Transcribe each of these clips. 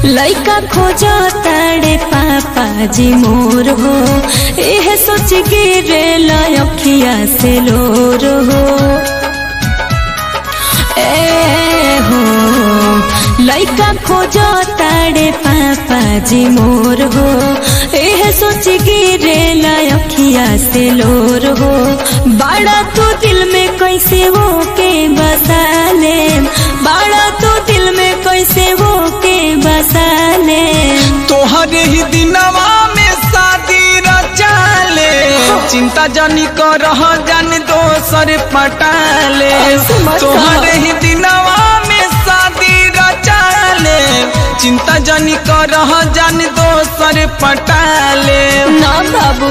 लइका खोजो ताड़े पापा जी मोर हो एह सोच गिरे लखिया से लोर हो ए हो लइका खोजो ताड़े पापा जी मोर हो एह सोच गिरे लखिया से लोर हो बड़ा तू दिल में कैसे वो के बसा ले बड़ा तू दिल में कैसे वो के बसा ले तोहरे ही दिनवा में शादी रचाले चिंता जानी कर जान दोसर पटाले ऐसे मत कहो। तोहरे ही दिनवा में शादी रचाले चिंता जानी कर जान दोसर पटाले ना बाबू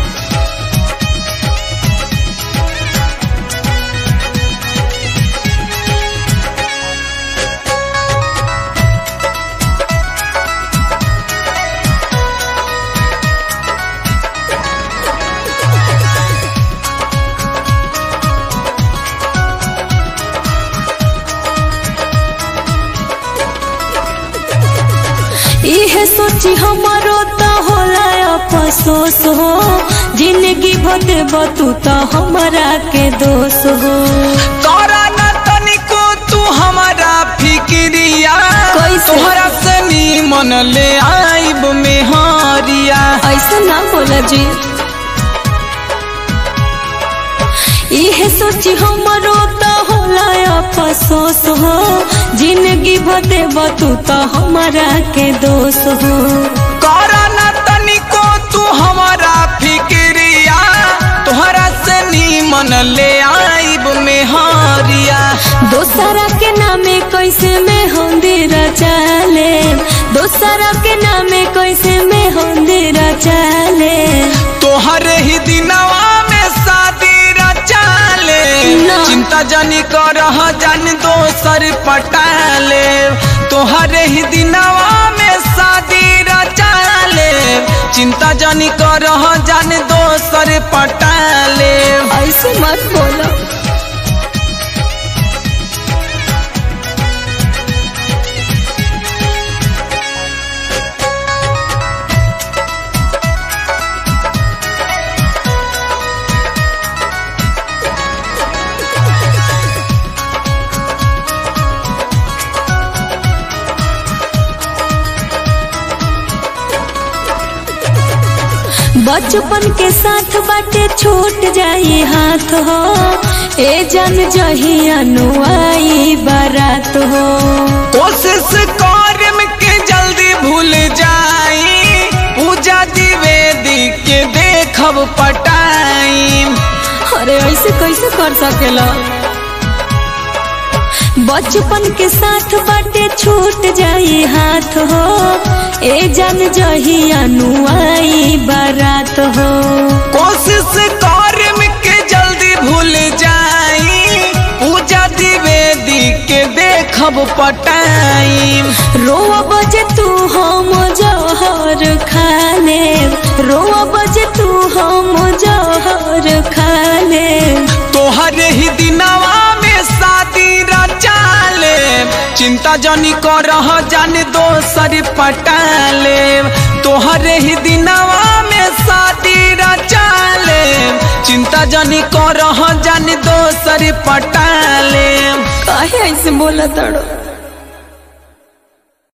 इहे सोची हमारो तो होला अफसोस हो जिंदगी भदे बतू तो हमारा के दोष हो करा न तनिको तू हमारा फिक्रिया कैसे? तोहरा से मन ले आइब में हरिया ऐसा ना बोला जी इहे सोची हमारो तो होला अफसोस हो जिंदगी भदे बतू तो हमारा के दोष हो करा न तनिको तू हमारा फिक्रिया तोहरा से मन ले आइब में हरिया दोसरा के नामे कैसे में होंदिरा चाले दोसरा के नामे कैसे में होंदिरा चाले तोहरे ही दिनवा में शादी रचाले ना। चिंता जानी कर जान दोसर पटाले तोहरे ही दिनवा में शादी रचाले चिंता जानी कर जान दोसर पटाले ऐसे मत बोलो बचपन के साथ बाटे छूट जाई हाथ हो ए जन जही अनुआई बारात हो कोशिश कर के जल्दी भूल जाई पूजा द्विवेदी के देखब पटाई अरे ऐसे कैसे कर सकेला बचपन के साथ बाटे छूट जाई हाथ हो ए जन जही अनुआई बारात हो कोशिश कर के जल्दी भूल जाई पूजा द्विवेदी के देखब पटाई रोआ बजे तू हम जहर खा ले रोआ बजे तू हम जहर खा ले तोहरे ही दिनवा में शादी रचाले चिंता जानी कर जान दोसर पटाले तोहरे ही दिनवा में शादी रचाले चिंता जानी कर जान दोसर पटाले काहे ऐसे बोला तड़ो